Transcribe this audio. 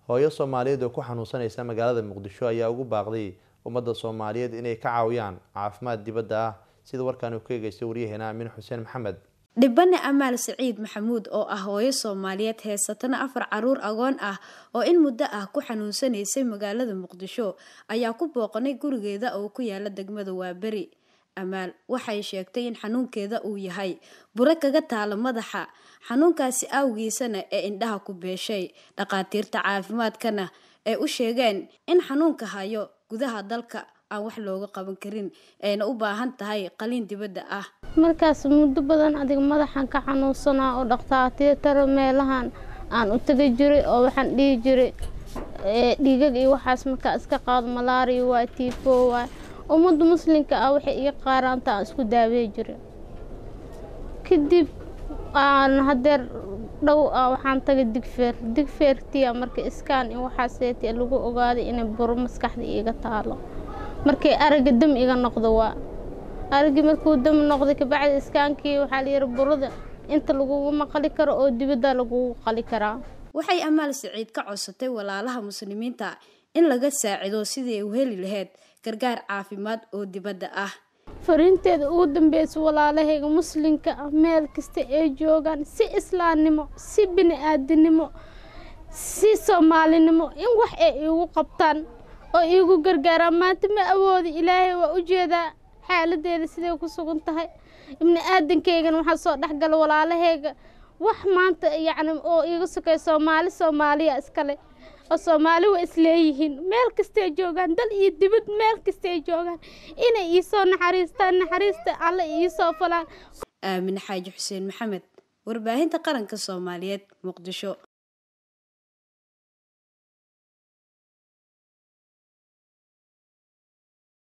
hooyo soomaaliyeed oo ku xanuunsanaysa magaalada muqdisho ayaa ugu baaqday ummadda soomaaliyeed inay ka caawiyaan caafimaad dibadda ah sida warkaan uu ka eegeystay waryaheena aamin xuseen maxamed dhibane amaal siciid maxamuud oo ah hooyo soomaaliyeed heysatana afar caruur agoon ah oo in muddo ah ku xanuunsanaysay magaalada muqdisho ayaa ku booqanay gurigeeda oo ku yaala degmada waaberi amaal waxay sheegtay in xanuunkeeda uu yahay buro kaga taalo madaxa xanuunkaasi awgiisana ee indhaha ku beeshay dhakhaatiirta caafimaadkana ay u sheegeen in xanuunka hayo gudaha dalka aan wax looga qaban karin ayna u baahan tahay qaliin dibadda ah markaas muddo badan adiga madaxan ka xanuunsanaa oo dhakhaatiirtara meelahan aan u tegi jiray oo waxaan dhihi jiray dhiigag iyo waxaas markaa iska qaado malaariya waa tiifo waa ummadda muslimka ah waxay iga qaaraanta aan isku daawey jiray kadib aan hadeer dhow ah waxaan tagay digfeer digfeertiya marka iskaan in waxaaseeti lagu ogaaday inay buro maskaxda iiga taalo markay aragga dam iga noqdo waa araggii markuu dam noqday kabacdi iskaankii waxaa layihi burada inta lagugu maqali karo oo dibadda lagugu qali karaa waxay amaal siciid ka codsatay walaalaha muslimiinta in laga saacido sidii ay u heli lahayd gargaar caafimaad oo dibadda ah fariinteeda ugu dambeysa walaalahayga muslimka ah meel kasta ay joogaan si islaamnimo si bini-aadinimo si soomaalinimo in wax ay iigu qabtaan oo iigu gargaaraan maanta ma awoodi ilaahay waa u jeedaa xaaladeeda siday ku sugan tahay ibni aadankaygan waxaa soo dhexgala walaalahayga wax maanta yacni oo iiga sokay soomaali soomaaliya iskale oo soomaali waa isleeyihiin meel kastay joogaan dal iyo dibad meel kastay joogaan inay iisoo naxariistaan naxariista alle iisoo falaan aamine xaaji xuseen maxamed warbaahinta qaranka soomaaliyeed muqdisho